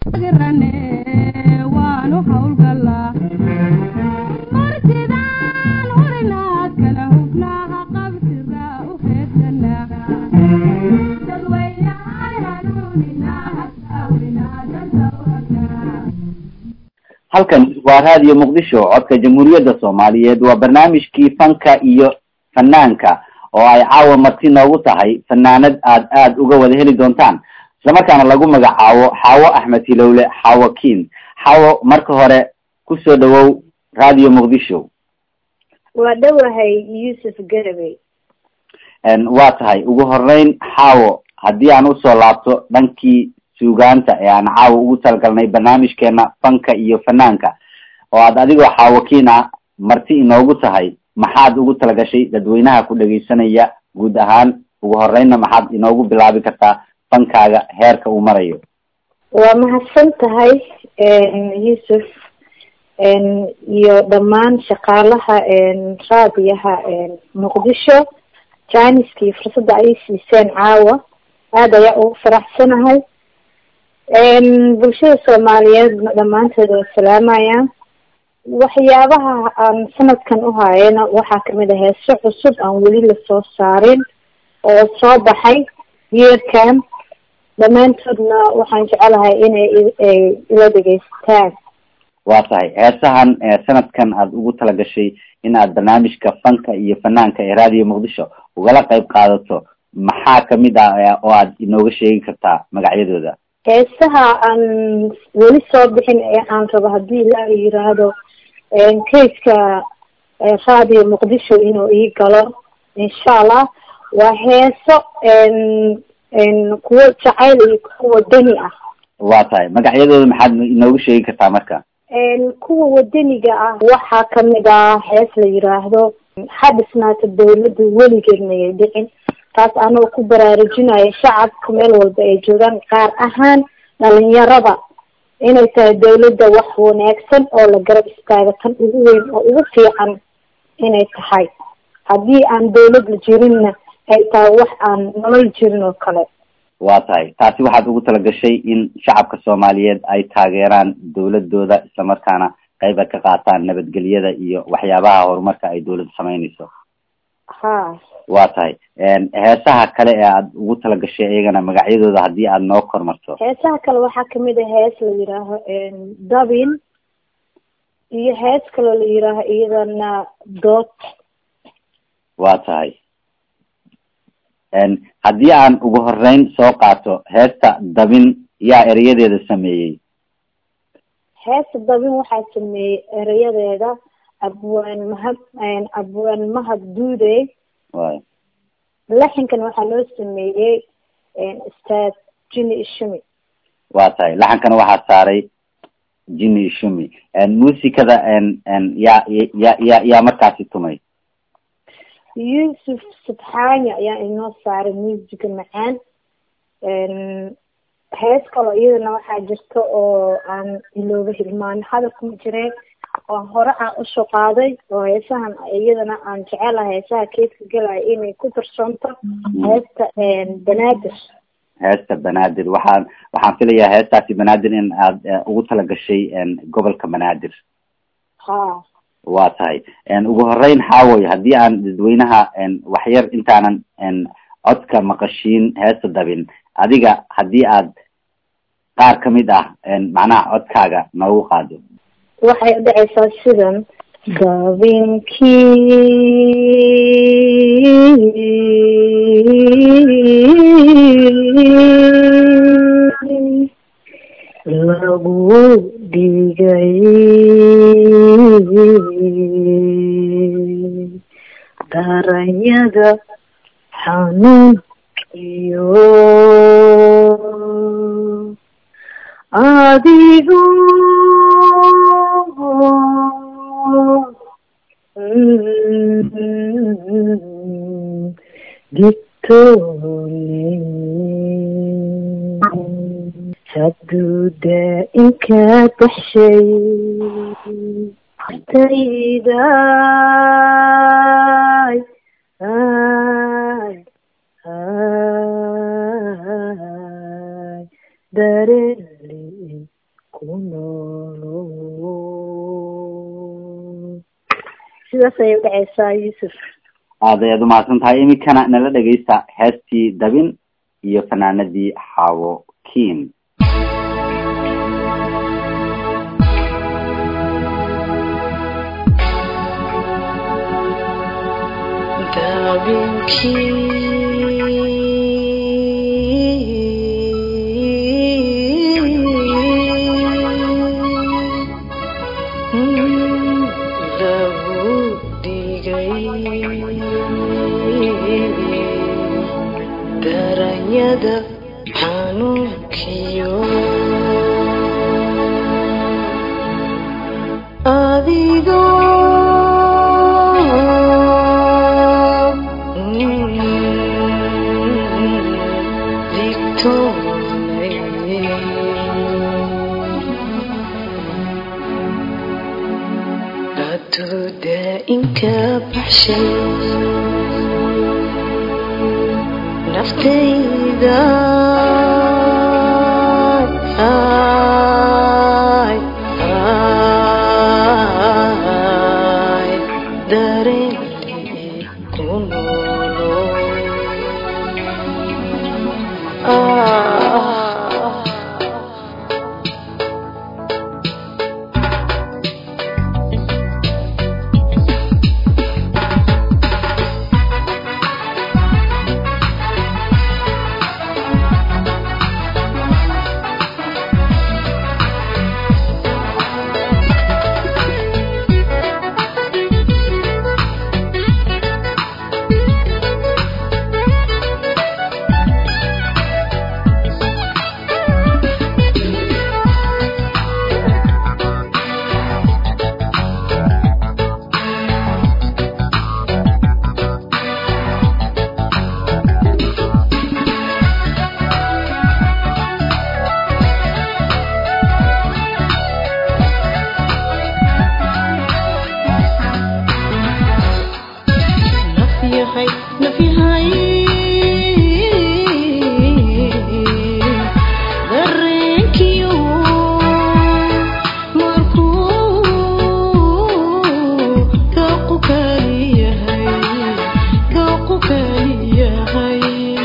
waanu hawlgalaa martidaan urinaad kala hubnaaha qabsira u heedsanaa dadweynahan hanuuninaa hasaawinaa dadawragnaa halkan waa raadiyo muqdisho codka jamhuuriyadda soomaaliyeed waa barnaamijkii fanka iyo fanaanka oo ay caawa marti noogu tahay fanaanad aad aad uga wada heli doontaan islamarkaana lagu magacaabo xaawo axmed hilowle xaawo kiin xaawo marka hore kusoo dhawow radio muqdisho waa dhowahay yuusuf garabey waa tahay ugu horeyn xaawo haddii aan usoo laabto dhankii suugaanta ee aan caawa ugu talagalnay barnaamijkeena fanka iyo fanaanka oo aad adigoo xaawo kiin ah marti inoogu tahay maxaad ugu talagashay dadweynaha ku dhegeysanaya guud ahaan ugu horeynna maxaad inoogu bilaabi kartaa fankaaga heerka uu marayo waa mahadsan tahay yuusuf iyo dhammaan shaqaalaha raadiyaha muqdisho janiskii fursadda ay siiseen caawa aada ayaa ugu faraxsanahay bulshada soomaaliyeed dhammaanteed waa salaamayaan waxyaabaha aan sanadkan u haayana waxaa kamid ah heeso cusub aan weli lasoo saarin oo soo baxay yeerkan dhammaantoodna waxaan jecelahay inay ila dhegeystaan waa tahay heesahan sanadkan aad ugu talagashay in aad barnaamijka fanka iyo fanaanka ee radio muqdisho ugala qayb qaadato maxaa kamid ah oo aad inooga sheegi kartaa magacyadooda heesaha aan weli soo bixin ee aan rabo haddii la yiraahdo kayska radio muqdisho inuu ii galo insha allah waa heeso kuwo jacayl iyo kuwa wadani ah waa tahay magacyadooda maxaad inooga sheegi kartaa marka kuwa wadaniga ah waxaa kamid ah hees la yiraahdo ha dhisnaata dawladda weligeed mayay dhicin taas anoo ku baraarujinayo shacabka meel walba ay joogaan qaar ahaan dhalinyarada inay tahay dawladda wax wanaagsan oo la garab istaago tan ugu weyn oo ugu fiican inay tahay haddii aan dawlad la jirinna ay tahay wax aan nolol jirin oo kale waa tahay taasi waxaad ugu talagashay in shacabka soomaaliyeed ay taageeraan dawladooda islamarkaana qayb ay ka qaataan nabadgelyada iyo waxyaabaha horumarka ay dawladda sameynayso ha waa tahay heesaha kale ee aad ugu talagashay iyagana magacyadooda haddii aad noo kormarto heesaha kale waxaa kamid ah hees la yiraaho dabin iyo hees kaloo la yiraaho iyadana dood waa tahay haddii aan ugu horeyn soo qaato heesta dabin yaa ereyadeeda sameeyey heesta dabin waxaa sameeyey erayadeeda abwaan mahad abwaan mahad duude way laxinkan waxaa loo sameeyey ustaad jini ishumi waa tahay laxankana waxaa saaray jini ishumi muusikada yaa ya ya yaa markaasi tumay yuusuf subxaani ayaa inoo saaray muusiga macaan hees kaloo iyadana waxaa jirta oo aan ilooba hilmaan hadalkuma jireen oo hore aan usoo qaaday oo heesahan iyadana aan jecelahay heesaha keedka galaya inay ku darsoonto heesta banaadir heesta banaadir waxaan waxaan filayaa heestaasi banaadir in aad ugu talagashay gobolka banaadir ha waa tahay ugu horeyn xaawoy haddii aan dadweynaha waxyar intaanan codka maqashiin heesta dabin adiga haddii aad qaar kamid ah macnaha codkaaga noogu qaado waxay udhacaysaa sidan dabinkii lagu dhigay daranyada xanuun iyo adigu digtoone hadduu daa-inka baxshay tayday ay ay dareli sidaas ayay udhaceysaa yuusuf aad ayaad umahadsan tahay iminkana nala dhegeysta heestii dabin iyo fanaanadii xaawo kiin daranyada xanuunkiyo adigoo aduuda inka baxshay naftayda ay ay dareenli ku noolo ah nafyahay nafyahay dareenkiyo markuu daqu kaliyahay daqu kaliyahay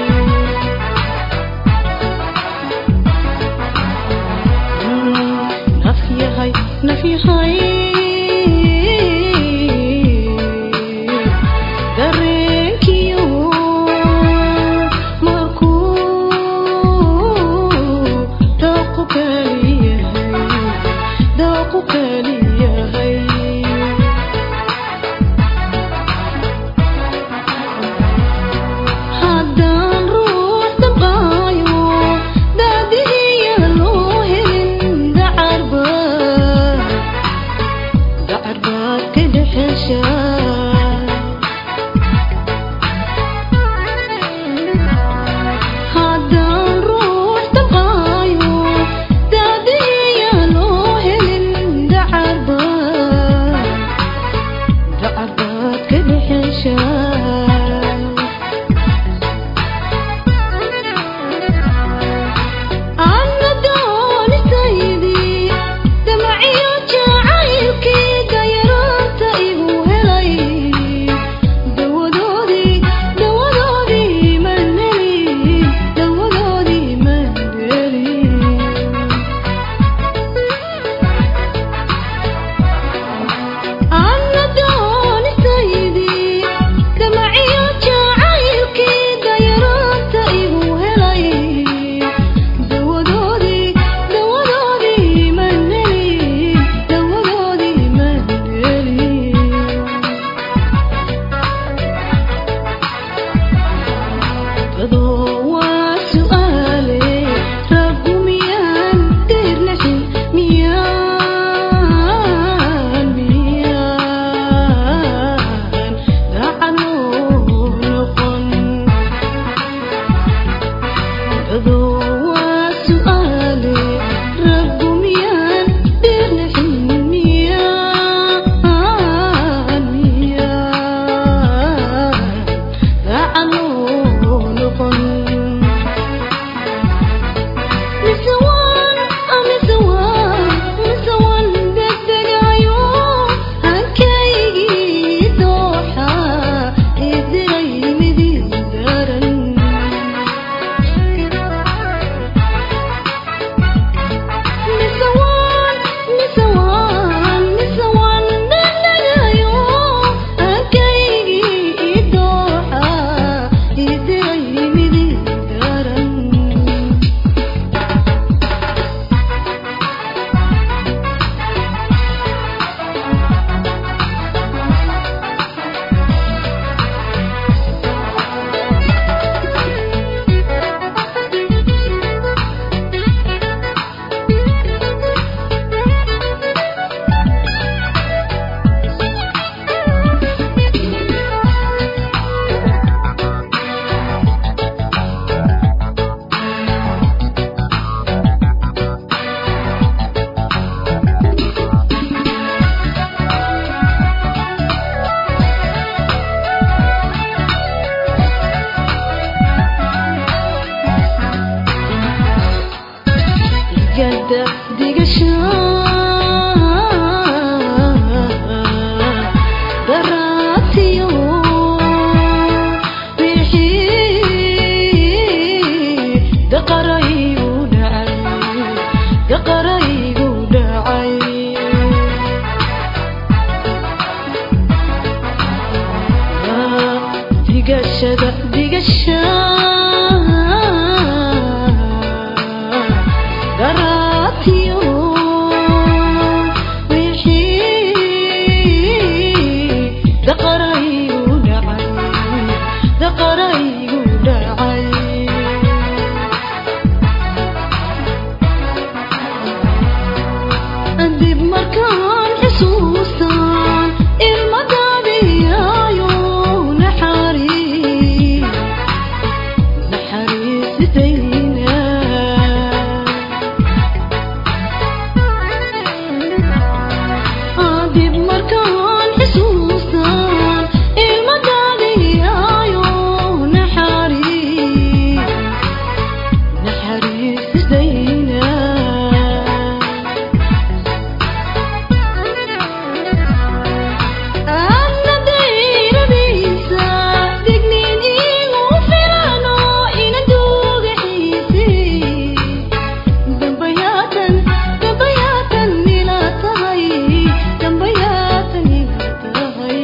nafyahay nafyahay dareenkiyo markuu daqu kaliyahay daqu kaliyahay haddaan ruux dabqaayo daadihiya loo helin dacarba dacar baad ka dhexeshaa haddaan ruux dabqaayo daadihiya loo helin dacar digashada digasha garaatiyo wixii daqaraygu dhacay daqaraygu dhacay dib markaan xusuustaan ilmadaadiyaayo naxariis naxariisitayna dib markaan xusuustaan ilmadaadiyaayo naxariis naxariisitayna Anna dayradiisa digniin iigu filano ina dugaxiisi dambayaatan dambayaatan ila tahay dambayaatan ila tahay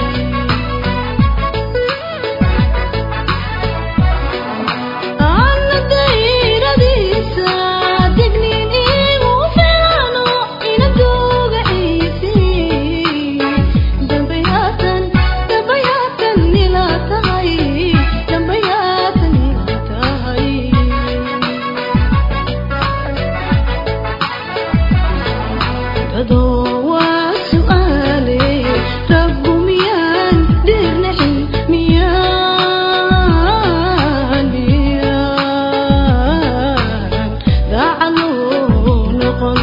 Anna dayradiisa digniin iigu filano ina dugaxiisi dambayaatan dambayaatan ila tahay dambayaatan ila tahay dadoo waa su'aale rabbu miyaan dirnaxin miyaan miyaan dacaloo noqon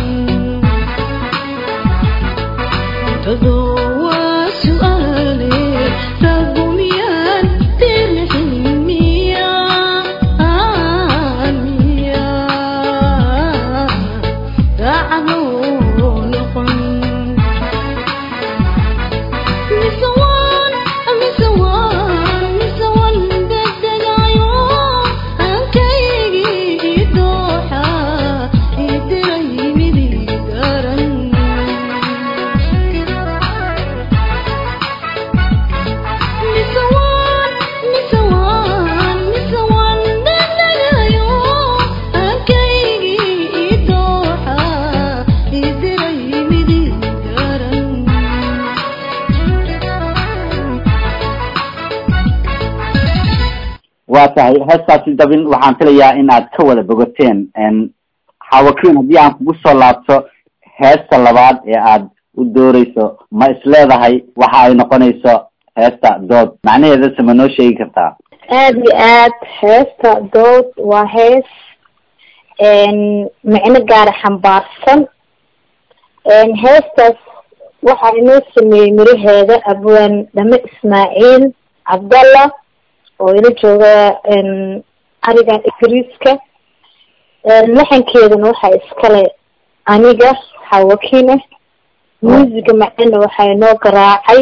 dadoo waa su'aale rabbu miyaan dirnaxin miyaan miyaan dacaloo noqon mise waan mise waan mise waan degdegayo aankaygii dooxa idiray midii garan mise waan mise waan mise waan degdegayo aankaygii dooxa idiray midii garan waa tahay heestaasi dabin waxaan filayaa in aad ka wada bogateen xawakiin haddii aan kugu soo laabto heesta labaad ee aad u dooreyso ma isleedahay waxa ay noqonayso heesta dood macnaheedase ma noo sheegi kartaa aada iyo aad heesta dood waa hees micno gaara xambaarsan heestaas waxaa inoo sameeyey miraheeda abwaan dhame ismaaciil cabdalla oo ila jooga arigan ingiriiska laxankeedana waxaa iskale aniga xawakiin ah muusiga macana waxaa inoo garaacay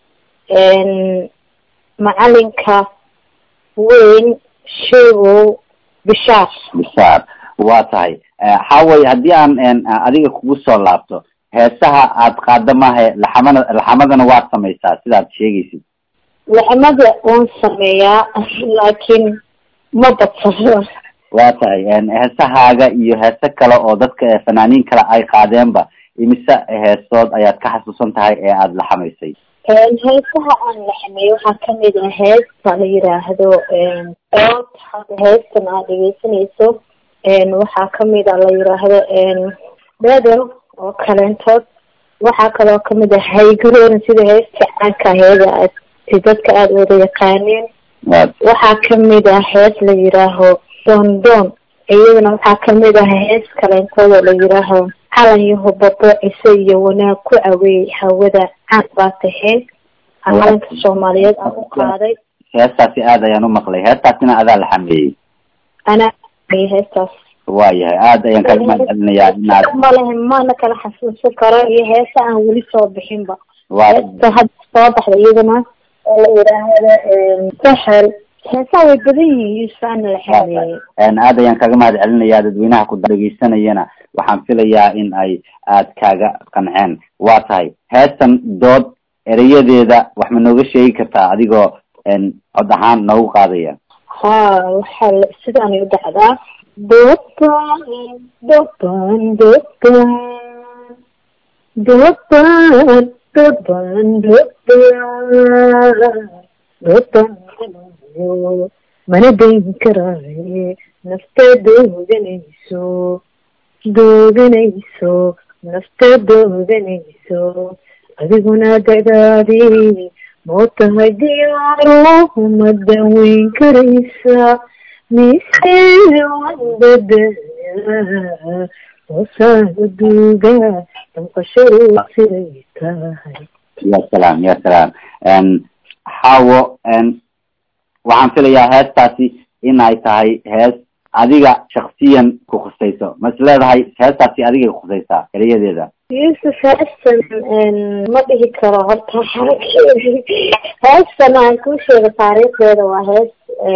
macalinka weyn sheegow bishaar bishaar waa tahay xaway haddii aan adiga kugu soo laabto heesaha aad qaada maahe laxamana laxamadana waad samaysaa sidaad sheegaysid laxmada waan sameeyaa laakiin ma badsano waa tahay heesahaaga iyo heese kale oo dadka fanaaniin kale ay qaadeenba imise heesood ayaad ka xasuusan tahay ee aada laxamaysay heesaha aan laxmeeyo waxaa kamid ah heesta la yiraahdo ood hadda heestan aad dhegeysanayso waxaa kamid a la yiraahdo bedow oo kaleentood waxaa kaloo kamid ah haygaroon sida heesta caanka aheeda aad si dadka aada wada yaqaaneen waxaa kamid ah hees la yiraaho doondoon iyadana waxaa kamid ah hees kaleentood oo la yiraaho calan iyo hubabo cise iyo wanaag ku caweey hawada caan baa tahay calanka soomaaliyeed aan u qaaday heestaasi aad ayaan u maqlay heestaasina adaa la xameeyey anaa heestaas waayahay aada ayaan kaga mahad celinayaa inaad malehe mana kala xasuusan karo iyo heesa aan weli soo bixinba waa heesta hadda soo baxda iyadana oo la yidhaahdo sahel heesaha way badan yihiin yuusaana la xameeyey Een, aad ayaan kaga mahad celinayaa dadweynaha ku dhegeysanayana waxaan filayaa in ay aad kaaga qanceen waa tahay heestan dood erayadeeda wax ma nooga sheegi kartaa adigoo een, cod ahaan noogu qaadaya ha waxaa la sidaanay u dhacdaa doban doban doban doban doban doban doban mana dayn karaaye nafta dooganayso dooganayso nafta dooganayso adiguna dadaadii moo tahay diyaaro ma daweyn karaysa mise wadada hoosaada duuga damqashadu siday tahay ya salaam ya salaam Een, xaawo een, waxaan filayaa heestaasi in ay tahay hees adiga shaksiyan ku khusayso ma is leedahay heestaasi adiga khusaysaa erayadeeda yuusuf heestan ma dhihi karo horta xarakeedi heestan aan kuu sheega taariikhdeeda waa hees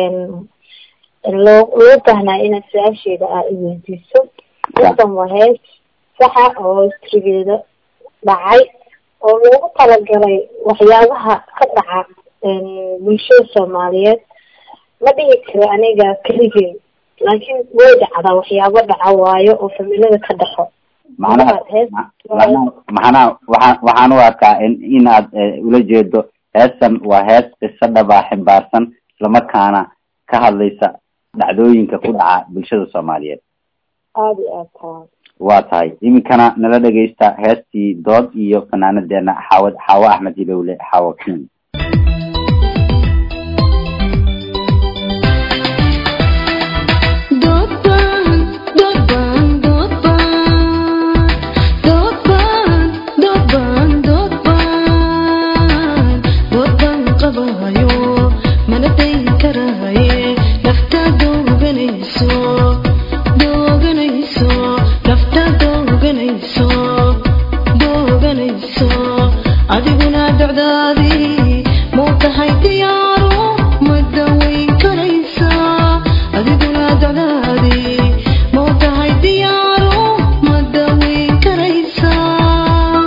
loo loo baahnaa inaad su-aasheeda aa i weydiiso heestan waa hees saxa oo histrigeeda dhacay oo loogu talagalay waxyaabaha ka dhaca bulshada soomaaliyeed ma dhihi karo aniga keligay laakiin way dhacdaa waxyaabo dhaca waayo oo familada ka dhaxo macnaha Hees- macnaha macnaha waxaan waxaan u arkaa in in aad eh, ula jeedo heestan waa hees qiso dhabaa ximbaarsan islamarkaana ka hadlaysa dhacdooyinka ku dhaca bulshada soomaaliyeed aada iyo aad taa waa tahay iminkana nala dhegeysta heestii dood iyo fanaanadeena xaawad xaawo axmed hilowle xaawo king Doban, doban, doban, doban, doban, doban, doban qabayo, mana dayn karaaye, nafta dooganayso, dooganayso, nafta dooganayso, dooganayso, adiguna docdaadii muu tahay diyaaro ma daweyn karaysaa adiguna docdaadii muu tahay diyaaro ma daweyn karaysaa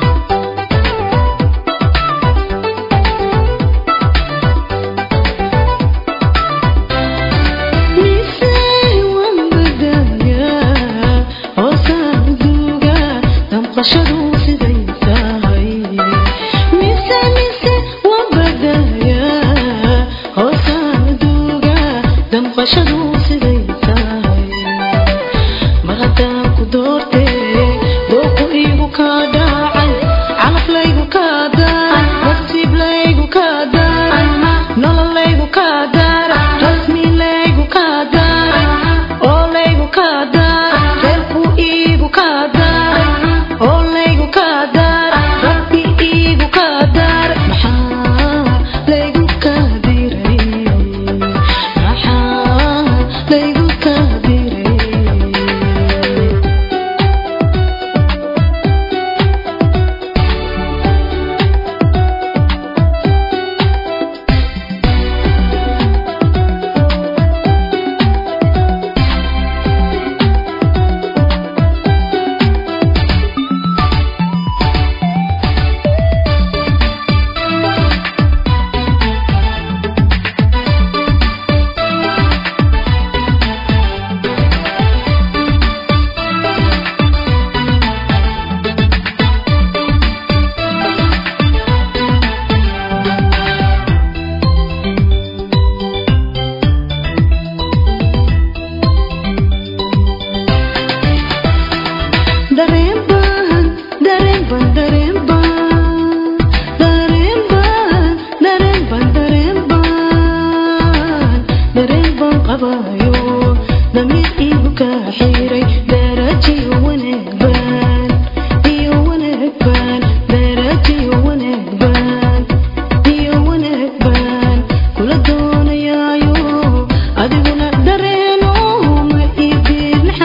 mise waan badaayaa hoosaan duuga damqashadu siday tahay mise mise waan badaayaa hoosaan duuga damqashadu siday tahay mar haddaan ku doortee dooqu iigu kaa dhacay calaf laygu kaa daaray nasiib laygu kaa daaray nolol laygu kaa daaray rasmi laygu kaa daaray oo laygu kaa daaray reerku iigu kaa daaray oo laygu kaa daaray rabbi iigu kaa daaray maxaa laygu kaa diray maxaa laygu kaa diray dareen baan dareen baan dareen baan dareen baan dareen baan dareen baan dareen baan qabayo damiir iigu kaa xiray darajiyo wanaag baan iyo wanaag baan darajiyo wanaag baan iyo wanaag baan kula doonayaayo adiguna dareeno ma ii diirnax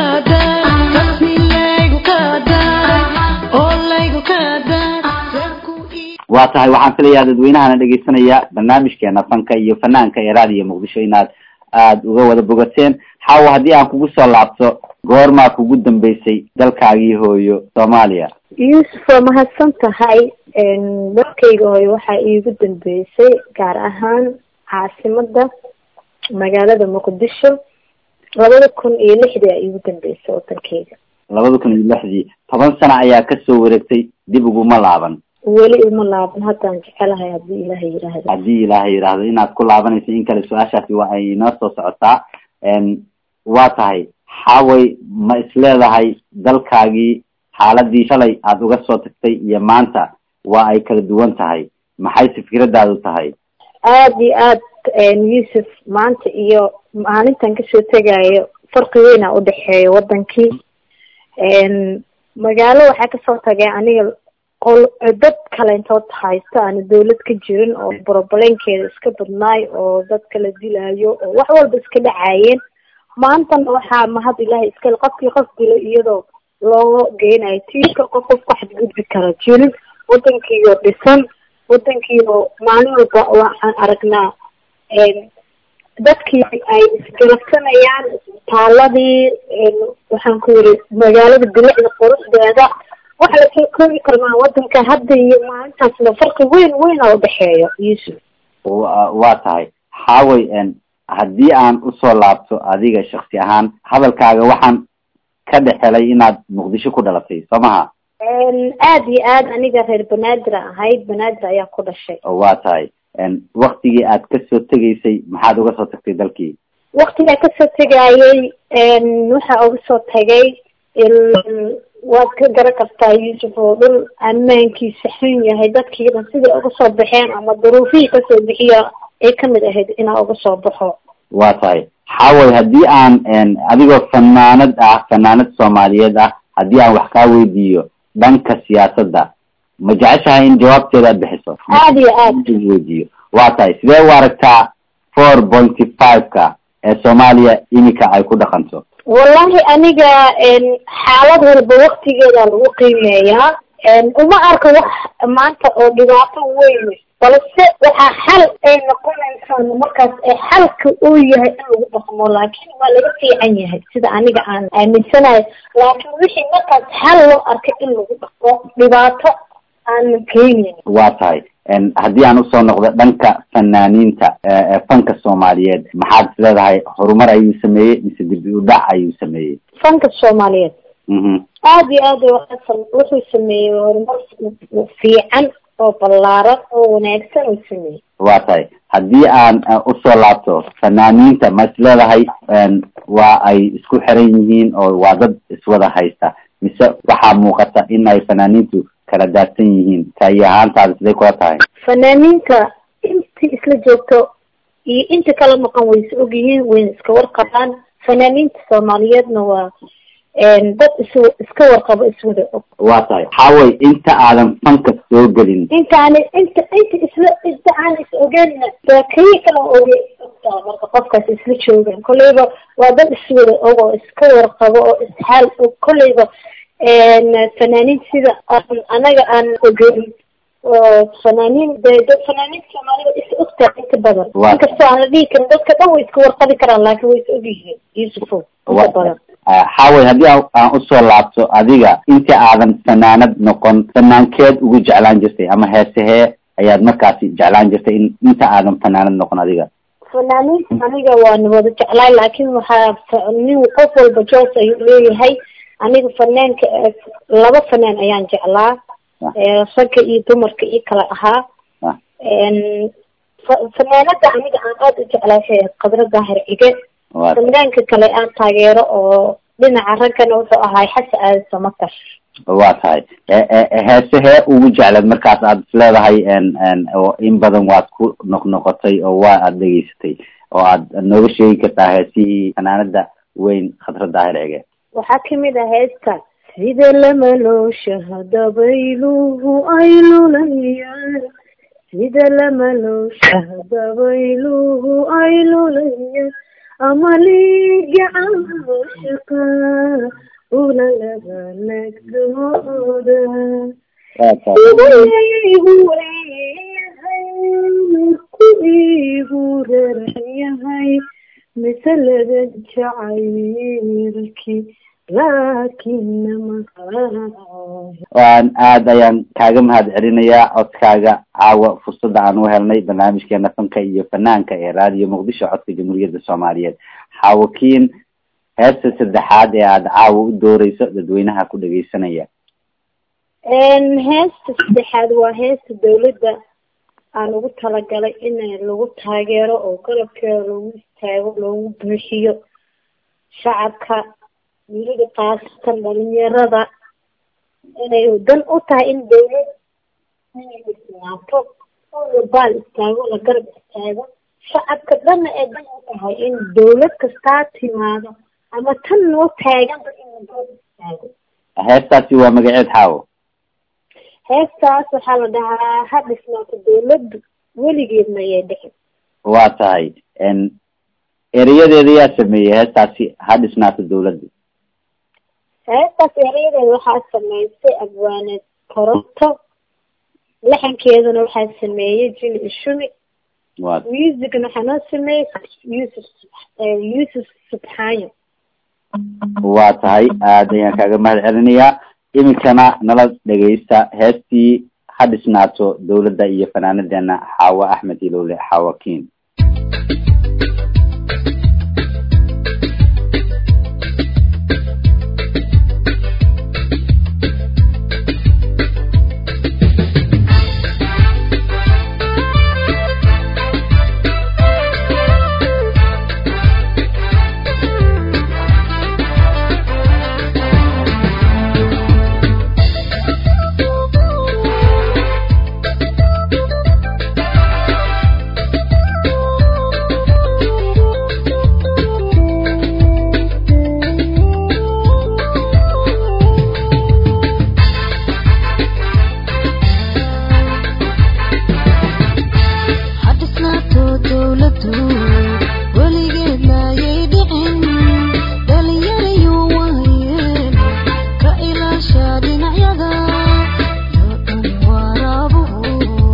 kaadaa rasmi laygu kaadaa oo laygu kaadaa reerku ii waa tahay waxaan filayaa dadweynahana dhegeysanaya barnaamijkeena fanka iyo fanaanka ee raadiyo muqdisho inaad aada uga wada bogateen xaawo haddii aan kugu soo laabto goormaa kugu dambeysay dalkaagii hooyo soomaaliya yuusuf waa mahadsan tahay dalkayga hooyo waxaa iigu dambeysay gaar ahaan caasimada magaalada muqdisho labada kun iyo lixdii aa iigu dambeysay wadankeyga labada kun iyo lixdii toban sano ayaa kasoo wareegtay dib uguma laaban weli uma laaban haddaan jecelahay haddii ilaahay yidhaahdo haddii ilaahay yidhaahdo inaad ku laabanayso in kale su-aashaasi waa ay inoo soo socotaa waa tahay xaaway ma isleedahay dalkaagii xaaladii shalay aada uga soo tagtay iyo maanta waa ay kala duwan tahay maxayse fikradaadu tahay aada iyo aad yuusuf maanta iyo maalintan kasoo tegayo farqi weyna udhexeeya wadankii magaalo waxaa kasoo tagay aniga qol dad kaleentood haysta aana dawlad ka jirin oo brobleenkeeda iska badnaay oo dad kala dilaayo oo wax walba iska dhacaayeen maantana waxaa mahad ilaahay iskale qofkii qof dilo iyadoo loo geynayo tiirka qof qof ku xadgudbi kara jirin wadankiiyo dhisan wadankiiyo maalin walba waxaan aragnaa dadkii ay isgarabsanayaan isbitaaladii waxaan ku yiri magaalada bilicda quruxdeeda waxa lasoo koobi karnaa wadanka hadda iyo maalintaasna farqi weyn weyna udhexeeyo yuusuf wa- waa tahay xaaway haddii aan usoo laabto adiga shaksi ahaan hadalkaaga waxaan ka dhexelay inaad muqdisho ku dhalatay soo maha aada iyo aad aniga reer banaadir ahayd banaadir ayaa ku dhashay waa tahay waktigii aad kasoo tegaysay maxaad uga soo tagtay dalkii waktigaa kasoo tegayay waxaa uga soo tagay waad ka garan kartaa yuusuf oo dhul ammaankiisa xun yahay dadkii dhan siday uga soo baxeen ama duruufihii kasoo bixiya ay kamid ahayd inaa uga soo baxo waa tahay xaaway haddii aan adigoo fanaanad ah fanaanad soomaaliyeed ah haddii aan wax kaa weydiiyo dhanka siyaasadda ma jeceshahay in jawaabteeda aad bixiso aada iyo aad weydiiyo waa tahay sidee u aragtaa four pointy five-ka ee soomaaliya iminka ay ku dhaqanto wallahi aniga xaalad walba waktigeeda lagu qiimeeyaa uma arko wax maanta oo dhibaato weyn balse waxaa xal ay noqonaysaa markaas ee xalka uu yahay in lagu dhaqmo laakiin waa laga fiican yahay sida aniga aan aaminsanayo laakiin wixii markaas xal loo arkay in lagu dhaqmo dhibaato aan keenin waa tahay haddii aan usoo noqdo dhanka fanaaniinta ee fanka soomaaliyeed maxaad is leedahay horumar ayuu sameeyey mise dirbi udhac ayuu sameeyey fanka soomaaliyeed mhm aada iyo aad waxaa wuxuu sameeyey horumar fiican oo ballaaran oo wanaagsan uu sameeyey waa tahay haddii aan usoo laabto fanaaniinta ma is leedahay waa ay isku xiran yihiin oo waa dad iswada haysta mise waxaa muuqata in ay fanaaniintu kala daadsan yihiin tayi ahaantaada siday kula tahay fanaaniinta intii isla joogto iyo inta kala maqan way is ogyihiin wayna iska warqabaan fanaaniinta soomaaliyeedna waa dad is iska warqabo iswada og waa tahay xaaway inta aadan fanka soo gelin intaani inta inta isla inta aan is ogeynna kii kala oge ogtaa marka qofkaas isla joogaan kolleyba waa dad iswada og oo iska warqabo oo isxaal og kolleyba fanaaniin sida aan anaga aan ogeyn oo fanaaniin de dad fanaaniinta soomaalida is ogtaa inta badan Waa. inkastoo aan la dhihi karin dadka dhan way iska warqabi karaan laakiin way is ogyihiin yuusufo inta badan xaaway haddii aan aan usoo laabto adiga intii aadan fanaanad noqon fanaankeed ugu jeclaan jirtay ama heesehee ayaad markaasi jeclaan jirtay in inta aadan fanaanad noqon adiga fanaaniinta aniga waan wada jeclaay laakiin waxaa fa- nin qof walba joos ayuu leeyahay aniga fanaanka eh, laba fanaan ayaan jeclaa Ah. Eh, ragga iyo dumarka io kala ahaa Ah. fa- fanaanada aniga aan aada u jeclaa waxay ahayd qadro daahir cige waa fanaanka kale aan taageero oo dhinaca raggana wuxuu ahaay xasan aadan samatar waa tahay E- e- heesehee ugu jecleed markaas aad is leedahay n n oo in badan waad ku noqnoqotay oo waa aad dhegeysatay oo aad nooga sheegi kartaa heesihii fanaanada weyn khadra daahir ege waxaa kamid ah heesta sida lamalooshaha dabayluhu ay lulayaan sida lamalooshaha dabayluhu ay lulayaan amaligacan shaqa una laba nagdooda waa tahay igu leeyahay marku igu raran yahay mise laga jacaylki laakina maqaa waan aad ayaan kaaga mahad celinayaa codkaaga caawa fursadda aan u helnay barnaamijkeena fanka iyo fanaanka ee raadiyo muqdisho codka jamhuuriyadda soomaaliyeed xaawakiin heesta saddexaad ee aada caawa u dooreyso dadweynaha ku dhegeysanaya heesta saddexaad waa heesta dawladda aan ugu talagalay in lagu taageero oo garabkeeda lagu istaago loogu buuxiyo shacabka weliba kaasatan dhalinyarada inay dan u tahay in dawlad inay islaato oo la baal istaago la garab istaago shacabka dhanna ay dan u tahay in dawlad kastaa timaado ama tan noo taaganba in la garab istaago heestaasi waa magaceed xaawo heestaas waxaa la dhahaa ha dhisnaato dawladdu weligeedna ayay dhixin waa tahay n ereyadeeda yaa sameeyey heestaasi ha dhisnaato dawladda heestaas erayadeeda waxaa sameysay abwaaneed koronto laxankeedana waxaa sameeyey jili ishumi waa musicna waxaa noo sameeyey yuusuf eh, yuusuf subxaanyo waa tahay aad ayaan kaaga mahad celinayaa iminkana nala dhegeysta heestii ha dhisnaato dawladda iyo fanaanadeena xaawo axmed ilowle xaawakiin hadhisnaato dawladdu weligeedna ayay dhicin dhalinyarayu waayeen ka ilaasha dhinacyada yoo dhan waraabuhu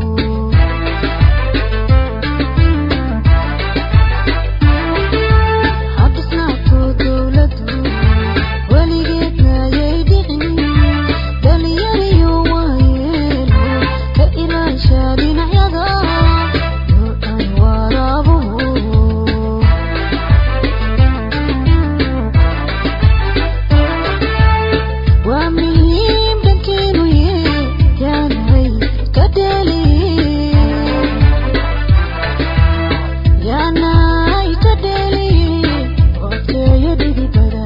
hadhisnaato dawladdu weligeedna ayay dhicin dhalinyarayu waayeen ka ilaasha dhinacyada yoo dhan waraabuhu waa muhiim dhankeenu yaanay ka dheli yaanay ka dheli waqteeyo dhidibada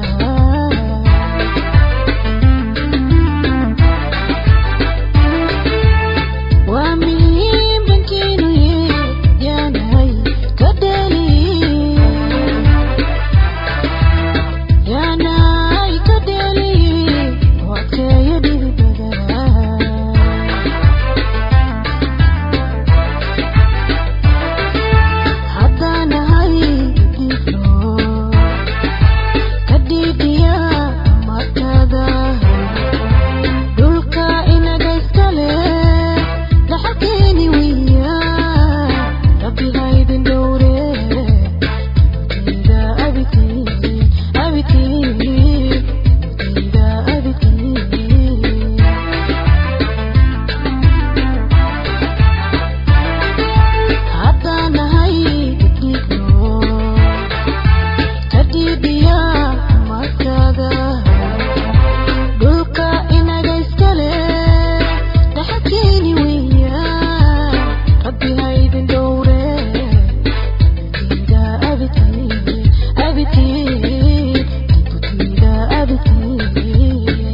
waa muhiim dhankeenu yaanay ka dheli yaanay ka dheli waqteeyo dhidibada haddanahay dhifno ka dhiidhiya markada dhulka inaga iskale dhaxalkeeni wiya rabbi haydin dhowre nabadayda abitiin abitiin nabadayda abitiin haddanahay dhigno ka dhiidhiya markada dhulka inaga iskale dhaxalkeeni wiya rabbi haydin dhowre nabadayda abitiin abitiin nabadayda abitiin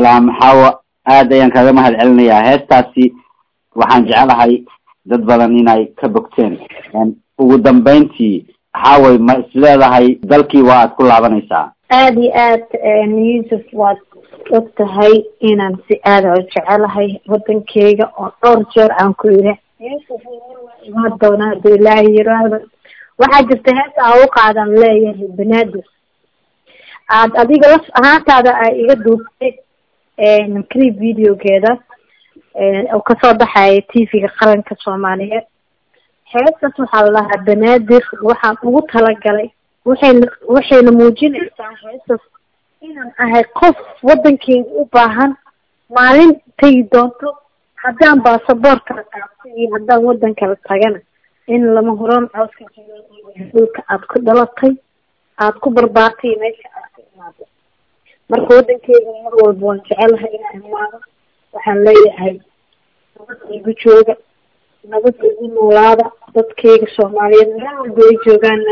salaam xaawo aad ayaan kaga mahad celinayaa heestaasi waxaan jecelahay dad badan inay ka bogteen ugu dambeyntii xaaway ma isleedahay dalkii waa aad ku laabanaysaa aada iyo aad yuusuf waad og tahay inaan si aada u jecelahay wadankeyga oo dhowr jeer aan ku yidhi yuusuf imaa doonaa haduu ilaahi yiraahdo waxaa jirta hees aa u qaadan leeyahay banaadir aad adiga laf ahaantaada ay iga duubtay clip videogeeda oo kasoo baxaya t v-ga qaranka soomaaliyeed heestaas waxaa la dhahaa banaadir waxaan ugu talagalay waxayna waxayna muujinaysaa heestaas inaan ahay qof wadankeyga u baahan maalin tegi doonto haddaan baasaboor kala qaabto iyo haddaan wadan kala tagana in lama huraan cawska jira dhulka aada ku dhalatay aada ku barbaartay iyo meesha aad ka imaado marka wadankeyga mar walba waan jecelahay inaan imaado waxaan leeyahay nabad igu jooga nabad igu noolaada dadkeyga soomaaliyeed meel walba ay joogaana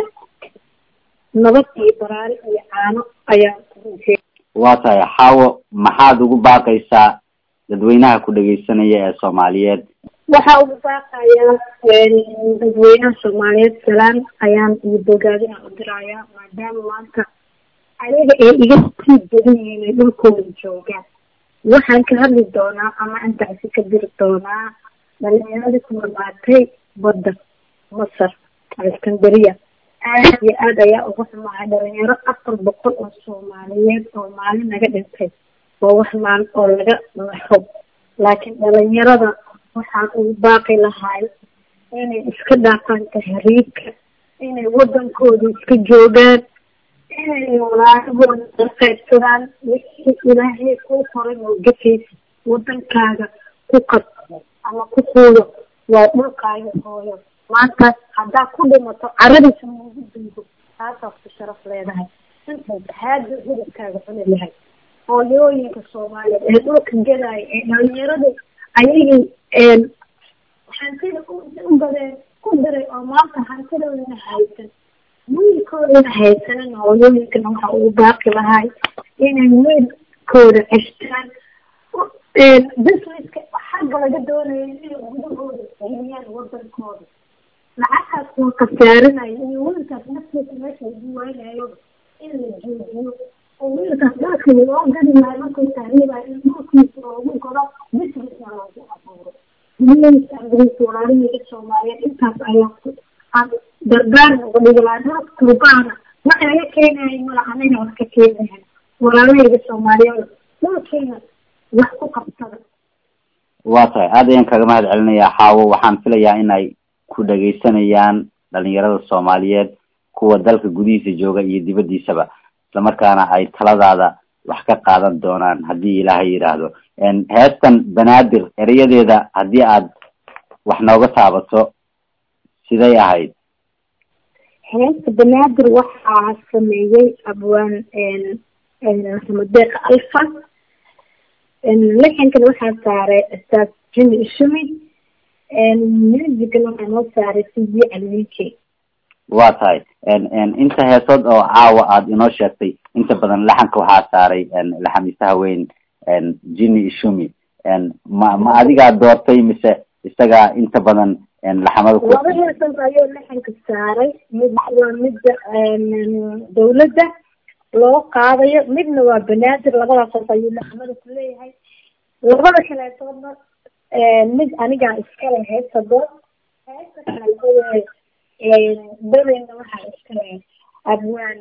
nabad iyo baraari iyo caano ayaan kurujeeda waa tahay xaawo maxaad ugu baaqaysaa dadweynaha ku dhegeysanaya ee soomaaliyeed waxaa ugu baaqayaa dadweynaha soomaaliyeed salaan ayaan iyo bogaadina u dirayaa maadaama maanta ayaga ay iga sii badan yihiin ay dhulkooda joogaan waxaan ka hadli doonaa ama intaasi ka diri doonaa dhalinyaradii ku dhamaatay badda masar alexandria aad iyo aad ayaa uga xumahay dhalinyaro afar boqol oo soomaaliyeed oo maalin naga dhintay oo wax maal oo laga naxo laakiin dhalinyarada waxaan ugu baaqi lahay inay iska dhaafaan tahriibka inay wadankooda iska joogaan inay walaahooda qaybsadaan wixii ilaahay kuu qoray oo gafaysa wadankaaga ku qad ama ku quudo waa dhulkaaga hooyo maanta haddaa ku dhimato caradiisa muugu duugo taasaad ku sharaf leedahay intay haada hudubkaaga cuni lahay hooyooyinka soomaaliyeed ee dhulka gadaayo ee dhalinyarada ayagii hantida u badeen ku diray oo maanta hantidoodana haysan wiilkoodana haysanan hooyooyinkana waxa ugu baaqi lahay inay wiilkooda ceshtaan businesska xagga laga doonayo inay gudahooda celiyaan wadankooda lacagtaas waa khasaarinaya iyo wiilkaas naftiisa meesha lagu waynayo in la joojiyo oo wiilkaas dalka loo gadi lahay markuu tahriibayo in dhulkiisa loogu goro businessna loogu abuuro wiilka walaalihiga soomaaliyeed intaas ayaa aan dardaarna uga dhigi lahaa dalka turbaana wax laga keenayo mala anaga wax ka keenayan walaalahayga soomaaliyeed dhulkeena wax ku qabtada waa tahay aad ayaan kaga mahad celinayaa xaawo waxaan filayaa inay ku dhegeysanayaan dhalinyarada soomaaliyeed kuwa dalka gudihiisa jooga iyo dibaddiisaba islamarkaana ay taladaada wax ka qaadan doonaan haddii ilaahay yidhaahdo heestan banaadir erayadeeda haddii aad wax nooga taabato siday ahayd heesta banaadir waxaa sameeyey abwaan maxamed deeq alfa lixankan waxaa saaray ustaas jimi ishumi musicna waxaa noo saaray cd calminki waa tahay inta heesood oo caawa aada inoo sheegtay inta badan laxanka waxaa saaray laxamiisaha weyn jini ishumi ma ma adigaa doortay mise isagaa inta badan laxamada ku laba heesood ayuu laxanka saaray mid waa midda dawladda loo qaadayo midna waa banaadir labadaas ayuu laxamada ku leeyahay labada kaleetoodna mid anigaa iskale heesta dood heesta kale dadeyna waxaa iskale abwaan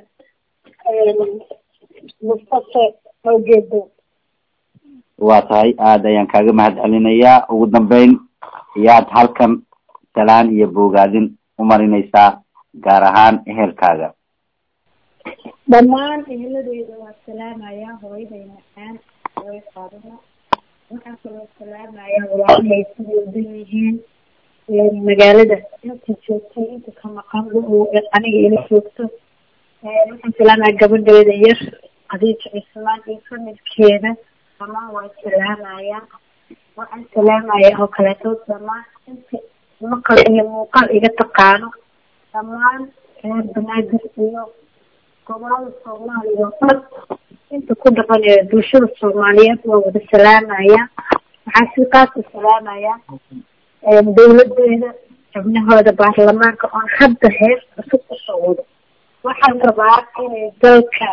mustafe awgeedo waa tahay aada ayaan kaaga mahad celinayaa ugu dambeyn yaad halkan salaan iyo bogaadin u marinaysaa gaar ahaan ehelkaaga dhammaan eheladeyda waa salaamayaa hooyaday macaan hooyo qaadana waxaan kaloo salaamayaa walaalahay siday udan yihiin magaalada inta joogtay inta ka maqan aniga ila joogto waxaan salaamaya gabadheeda yar adiija cismaan iyo familkeeda dhamaan waa salaamayaa waxaan salaamayaa oo kaleeto dhamaan inta maqal iyo muuqaal iga taqaano dhammaan reer banaadir iyo gobolada soomaaliya oo dhan inta ku dhaqan ee bulshada soomaaliyeed waa wada salaamaya waxaa si qaasa salaamaya dawladeeda xubnahooda baarlamaanka oon hadda hees cusub kusoo wado waxaan rabaa inay dalka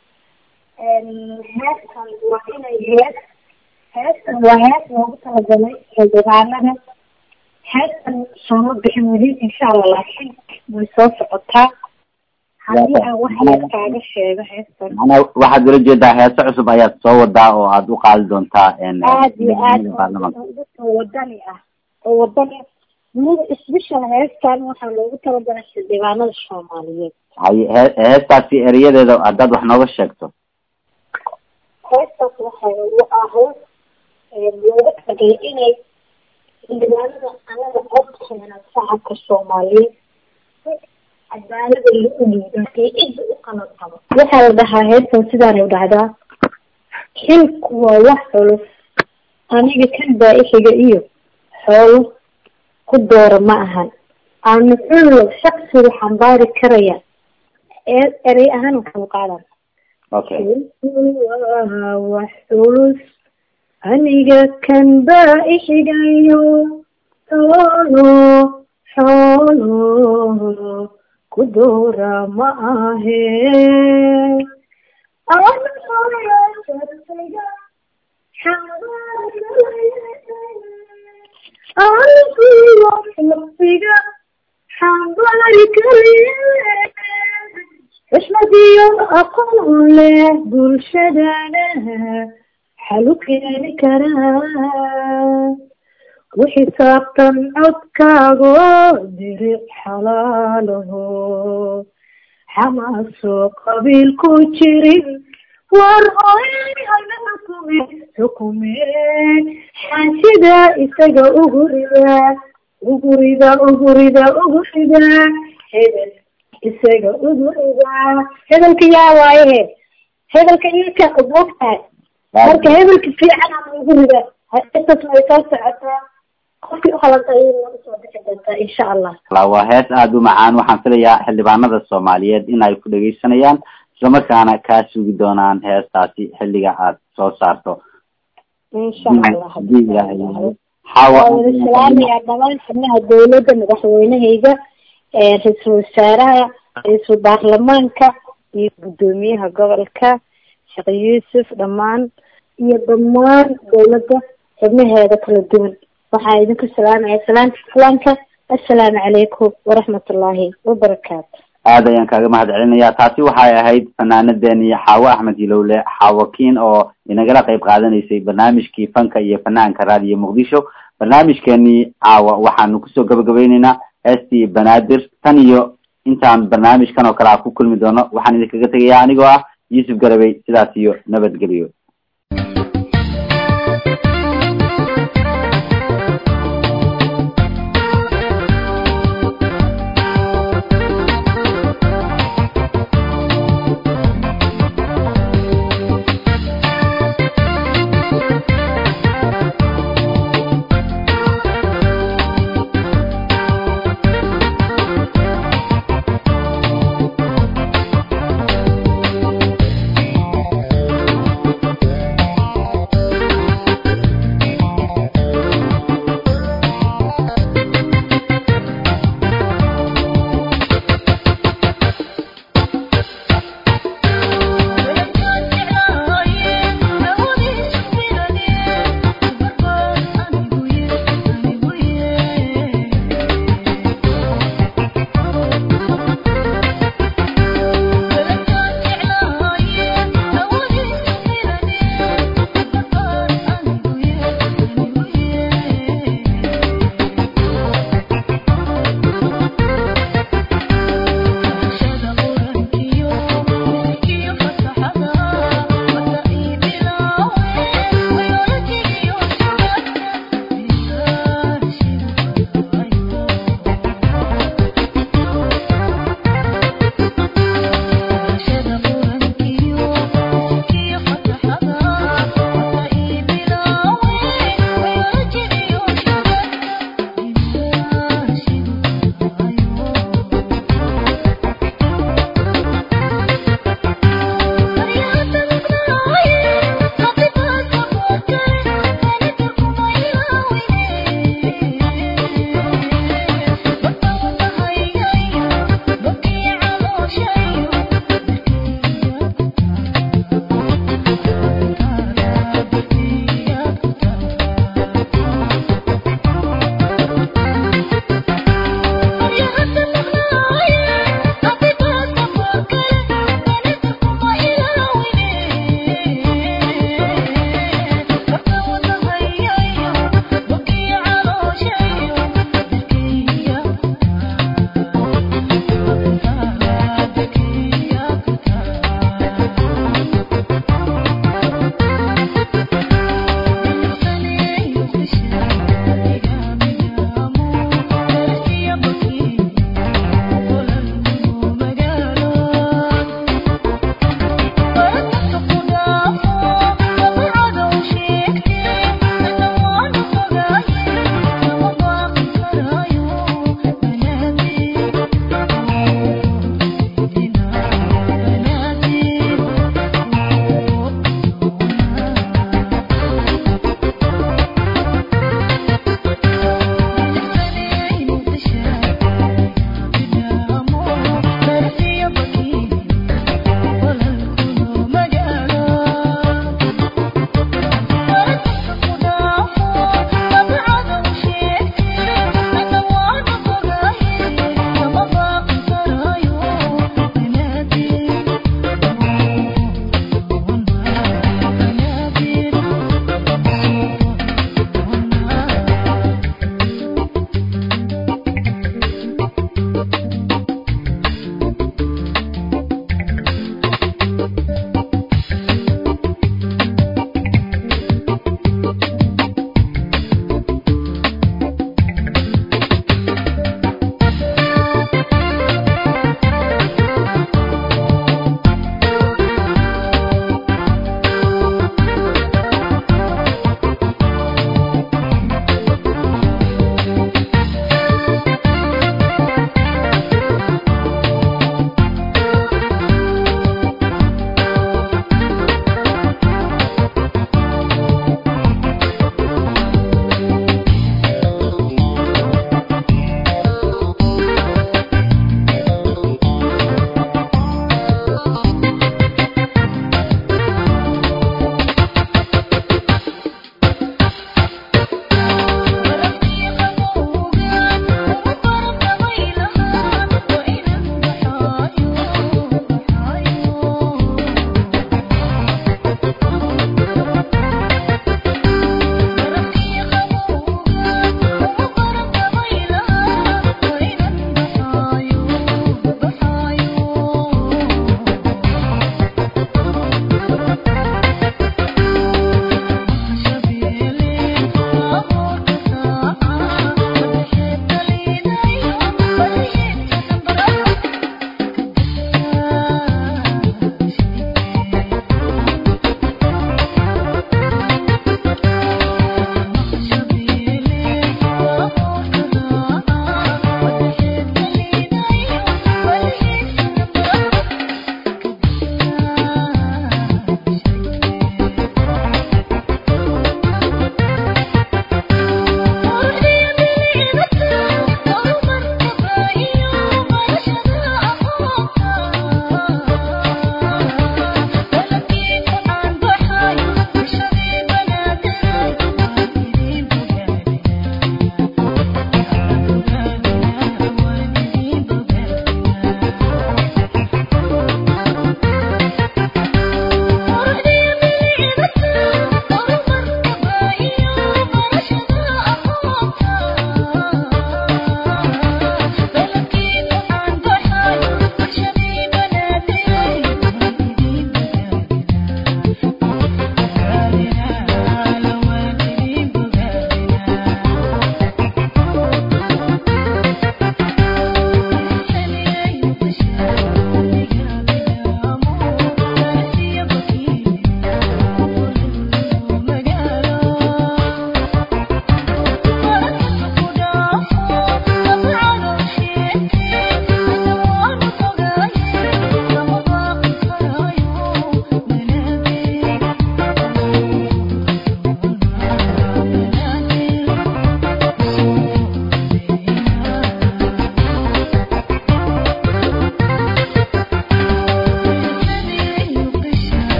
heestan waa inay hees heestan waa hees loogu talagalay xildhibaanada heestan sooma bixin weli insha allah laakiin way soo socotaa haddii aan wax yar kaaga sheego heestan macnaa waxaad ula jeedaa heeso cusub ayaad soo wadaa oo aad u qaadi doontaa aad iyo aad baarlamaanka dadka wadani ah oo wadani weliba special heestan waxaa loogu talagalay xildhibaanada soomaaliyeed haye hee heestaasi erayadeeda haddaad wax nooga sheegto heestaas waxay u ahayd loogu talagalay inay xildhibaanada anaga codkeena shacabka soomaaliyeed cadaalada lagu dhiiba ee cidda u qalan qabo waxaa la dhahaa heestan sidaanay u dhacdaa xilku waa wax culus aniga kan baa-ixiga iyo xoolo ku doora ma ahan aanu cullo shaksiga xambaari karaya ee erey ahaan waxaan u qaadan okay waa wax culus aniga kan baa-ixigayo xoolo xoolo ku doora ma ahe aniga xambaari karaye xushmadiyo aqoon leh bulshadana xalu keeni karaa ku xisaabtan codkaago diric xalaalaho xamaasoo qabiil ku jirin war hoy hana xukume xukume xaashida isaga ugu rida ugu rida ugu rida ugu rida hebel isaga ugu rida hebelka yaa waaye he hebelka iyaka ogtahay marka hebelka fiican ama ugu rida intaas way soo socotaa qofkii uhalanta iyaduna usoo bixi doontaa insha allah waa hees aada u macaan waxaan filayaa xildhibaanada soomaaliyeed in ay ku dhegeysanayaan islamarkaana kaa sugi doonaan heestaasi xilliga aad soo saarto insha allah hadii ilaahay yahay waa xawa wada salaamayaa dhamaan xubnaha dawladda madaxweynehayga ra-iisul wasaaraha ra-iisul baarlamaanka iyo guddoomiyaha gobolka sheekh yuusuf dhammaan iyo dhammaan dawladda xubnaheeda kala duwan waxaa idinku salaamaya salaamta islaamka assalaamu calaykum waraxmat ullaahi wabarakaatu aad ayaan kaaga mahad celinayaa taasi waxay ahayd fanaanadeeni xaawo axmed hilowle xaawo kiin oo inagala qayb qaadanaysay barnaamijkii fanka iyo fanaanka raadiyo muqdisho barnaamijkeenii caawa waxaanu kusoo gabagabeyneynaa heestii banaadir tan iyo intaan barnaamijkan oo kale a ku kulmi doono waxaan idinkaga tegayaa anigoo ah yuusuf garabey sidaas iyo nabadgelyo